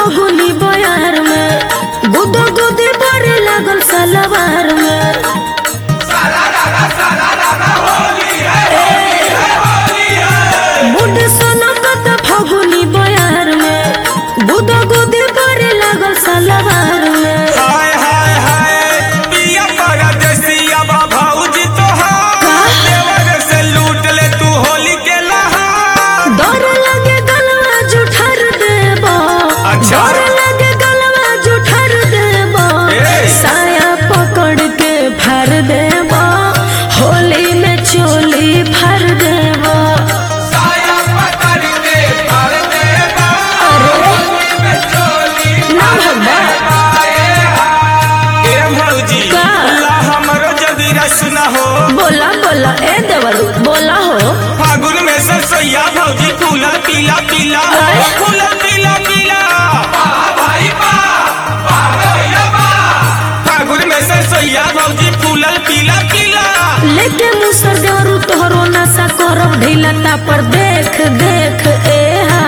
फगुनी बयार में गुदो गुदी बड़े लागल सलवार में बुढ़ सनकत फगुनी बयार में गुदो गुदी बड़े लागल सलवार में हाय हाय हाय पिया परदेसिया बा भौजी तोहार का? देवर से लूट ले तू होली के लहार डर लगे गलवा जुठर देबो अच्छा। डर लगे गलवा जुठर देबो ए। साया पकड़ के फाड़ देबो होली में चोली फाड़ देबो साया पकड़ के भर दे बा, अरे होली में चोली ना भगवा ए भौजी का? ला हमरो जदी रस न हो बोला बोला ए देवरू बोला हो फागुन में सरसैया भौजी फूला पीला पीला आय। फूला पीला पीला भाई बा फागुन में सरसैया भौजी फूलल पीला पीला लेके मुसर देवरू तोहरो नशा करब ढीलता पर देख देख ए हा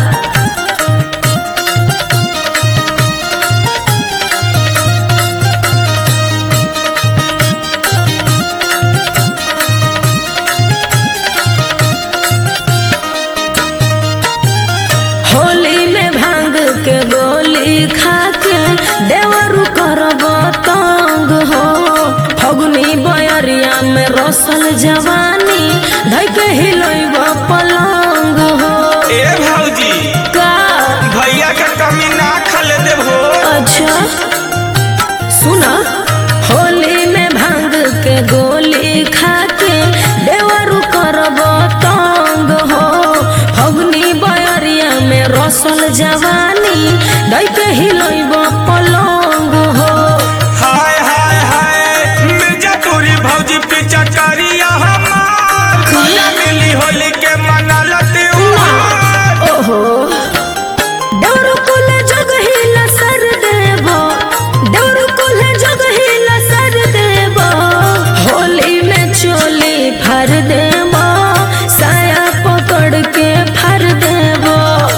होली में भांग के गोली खा के देवरू करब तंग हो फगुनी बयरिया में रसल जवानी धइ के हिलैब पलंग हो ए भौजी का भैया के कमी ना खले देबो अच्छा सुना होली में भांग के गोली खा के देवरू करब तंग हो फगुनी बयरिया में रसल जवानी धइ के हिलैब पलंग हो हाय हाय हाय मिर्जा तोरी भौजी पीछा करिया हमार खुला मिली होली के मनाला त्योहार ओहो देवरू कुल जग हिला सर देबो देवरू कुल जग हिला सर देबो होली में चोली फाड़ देबो साया पकड़ के फाड़ देबो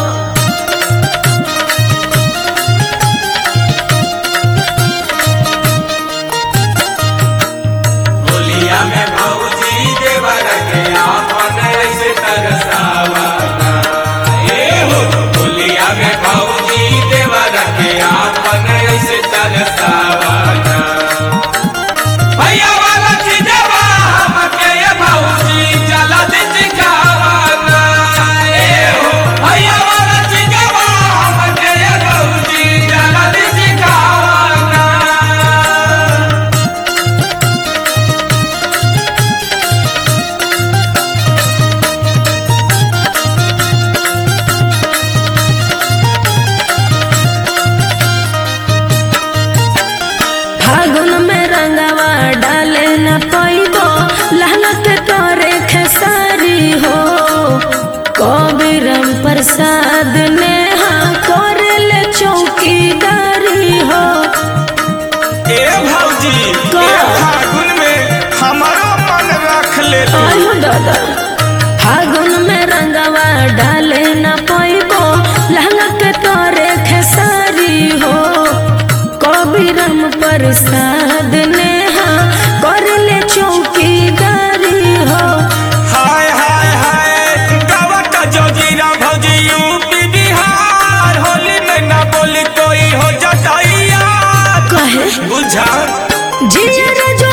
होलिया में भौजी देवर के आपन ऐसे तरसावना ए हो होलिया में भौजी देवर के आपन ऐसे तरसावना भैया वाला चीजवा हमके ये भौजी जला दे चिकावना ए हो भैया वाला चीजवा हमके ये भौजी जला दे चिकावना फागुन में रंगवा डाले न पैबो लहनत तोरे खेसारी हो कबीरम प्रसाद नेहा करले चौकीदारी हो ए भौजी का? ए फागुन में हमारो मन रख ले तू। आयो दादा फागुन में रंगवा डाले न पैबो लहनत तोरे खेसारी हो कबीरम प्रसाद नेहा करले चौकीदारी हो हाय हाय हाय गावा का जोजीरा भौजी यूपी बिहार होली में ना बोली कोई हो जाता यार कहे बुझा जिया जो